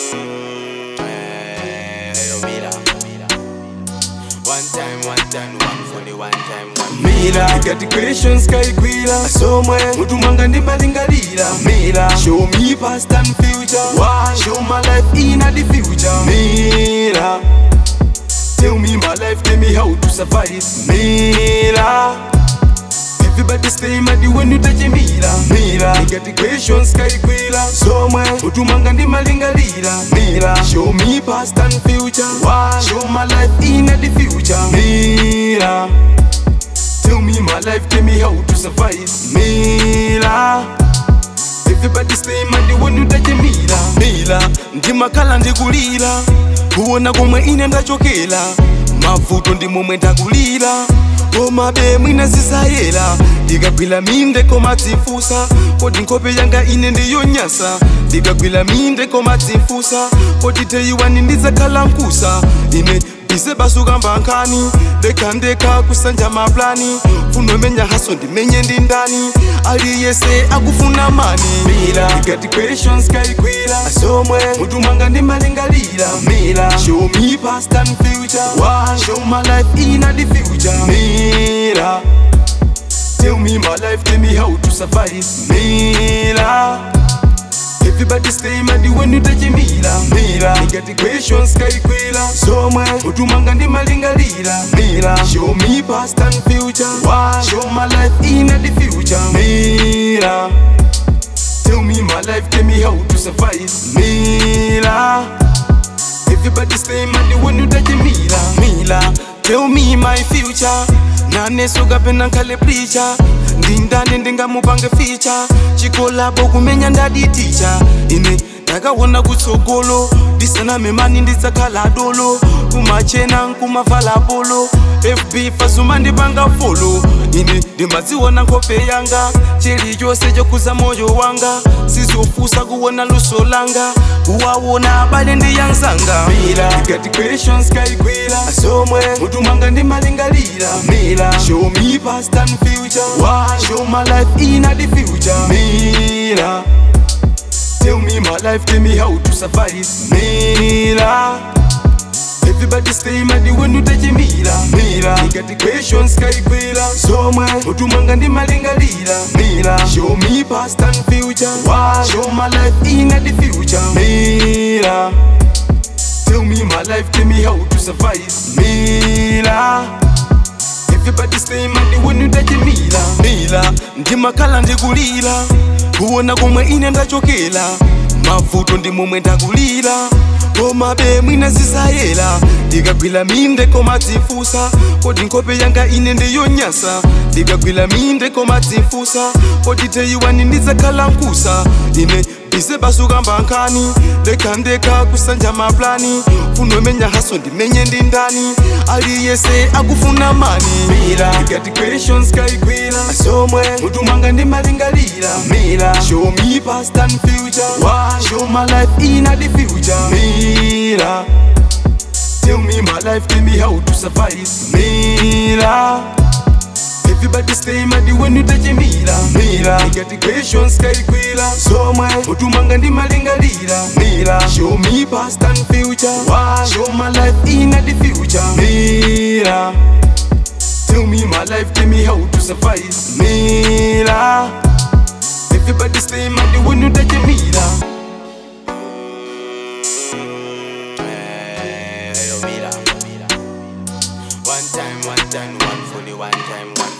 One time, one time, one for the one time, one mira ikati questions kaikwila somwe mutu mwanga ndimbalingalira mira show me past and future Why? show my life in the future mira tell me my life tell me how to survive mira Everybody stay mad when you touch mira mira ikati questions kaikwila somwe mutu mwanga ndimbalingalira mira show me past and future Why? show my life in the future mira Tell me my life, tell me how to survive. Mila. Everybody stay mad when you touch Mila. Mila. Ndimakhala ndikulira. Kuona komwe ine ndachokera. Mavuto ndi momwe ndakulira. Koma be mwina zisayera ndikagwira minde koma dzifusa kodi nkhope yanga ine ndiyonyasa ndikagwira minde koma dzifusa kodi teyiwani ndidzakhala mkusa ine bize basuka mbankhani ndekhandekha kusanja maplani funomenya haso ndimenye ndi ndani aliyese akufuna mani mira ikati questions kaikwira somwe mutu mwanga ndimalingalira mira show me past and future Why? show my life in the future mira tell me my life tell me how to survive mira Everybody stay mad when you touch mira mira Nigga questions kaikwila somwe mutu mwanga ndimalingalira mira show me past and future Why? show my life in the future mira tell me my life tell me how to survive mira Everybody stay mad when you touch mira mira tell me my future nanesuka pena nkhale preacher ndindane ndingamupange ficha chikolabo kumenya ndadi ticha ine ndakaona kutsogolo ndisaname mani ndidzakhala dolo kumachena nkumavala polo fb fazuma ndipanga folo ine ndimadziona nkhope yanga chilichonse chokuza moyo wanga sizofusa kuona luso langa kuwawona abale ndiyanzanga mira ikati questions kaikwila somwe mutu mwanga ndimalingalira mira show me past and future Why? show my life in the future mira tell me my life tell me how to survive mira Everybody stay mad when you touch mira mira ikati questions kaikwila somwe mutu mwanga ndimalingalira mira show me past and future Why? show my life in the future mira tell me my life tell me how to survive mira Everybody stay mad when you touch mira mira ndimakhala ndikulira kuona komwe ine ndachokera mavuto ndi momwe ndakulira koma be mwina zisayera ndikagwira minde koma dzifusa kodi nkhope yanga ine ndiyonyasa ndikagwira minde koma dzifusa kodi teyiwani ndidzakhala mkusa ine bize basuka mbankhani ndekhandekha kusanja maplani funomenya haso ndimenye ndi ndani aliyese akufuna mani mira ikati questions kaikwila somwe mutu mwanga ndimalingalira mira show me past and future Why? show my life in the future mira tell me my life tell me how to survive mira Everybody stay mad when you touch mira mira ikati questions kaikwila somwe mutu mwanga ndimalingalira mira show me past and future Why? show my life in the future mira tell me my life tell me how to survive mira Everybody stay mad when you touch mira Hey, yo, mira. One time, one time, one for the one time, one